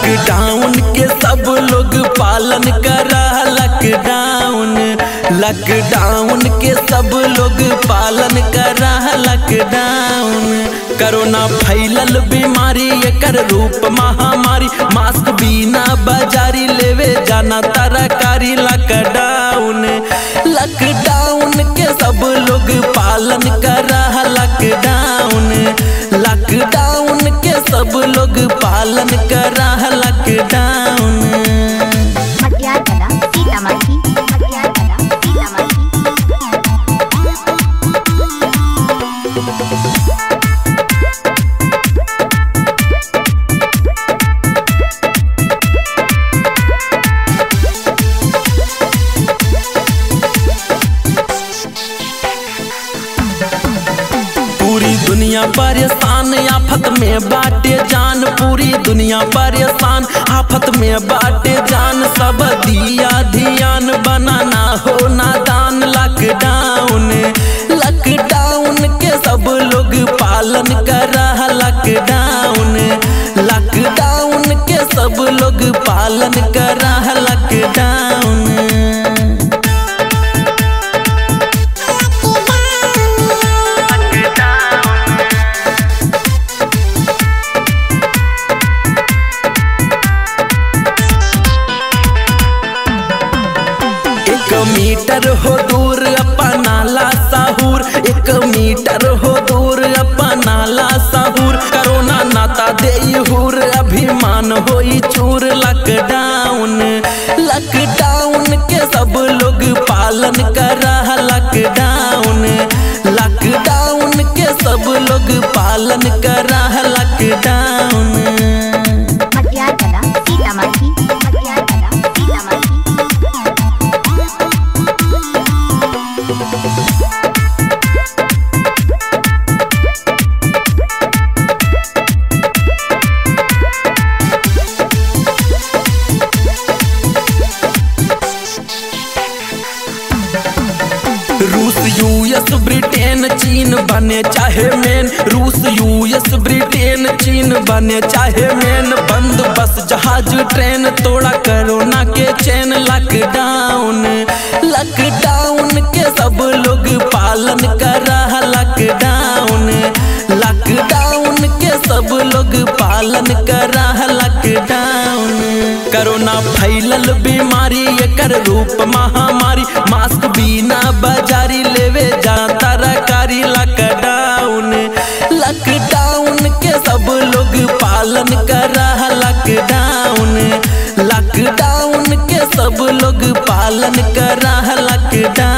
lockdown के सब लोग पालन कर लॉकडाउन लॉकडाउन के सब लोग पालन कर लॉकडाउन कोरोना फैलल बीमारी एकर रूप महामारी मास्क बिना बाजारी लेवे जाना तरकारी लॉकडाउन लॉकडाउन के सब लोग पालन कर लॉकडाउन लॉकडाउन के सब लोग पालन कर लॉकडाउन मध्यान्ह सीतामढ़ी मध्यान्ह सीतामढ़ी पूरी दुनिया परेशान आफत में बाटे जान पूरी दुनिया परेशान आफत में बाटे जान सब दिया ध्यान बनाना हो नादान लॉकडाउन लॉकडाउन के सब लोग पालन कर लॉकडाउन लॉकडाउन के सब लोग पालन कर लॉकडाउन एक मीटर हो दूर अपना ला साहूर एक मीटर हो दूर अपना ला साहूर करोना नाता दे हूर अभिमान होई चूर लॉकडाउन लॉकडाउन के सब लोग पालन कर लॉकडाउन लॉकडाउन के सब लोग पालन कर लॉकडाउन मध्यान्ह सीतामढ़ी मध्यान्ह सीतामढ़ी रूस यूएस ब्रिटेन चीन बने चाहे मेन रूस यूएस ब्रिटेन चीन बने चाहे मेन बंद बस जहाज ट्रेन तोड़ा कोरोना के चैन लॉकडाउन लॉकडाउन के सब लोग पालन कर लॉकडाउन लॉकडाउन के सब लोग पालन कर लॉकडाउन कोरोना फैलल बीमारी एकर रूप महामारी मास्क बिना बाजारी लेवे जा तरकारी लॉकडाउन लॉकडाउन के सब लोग पालन कर लॉकडाउन लॉकडाउन के सब लोग पालन कर लॉकडाउन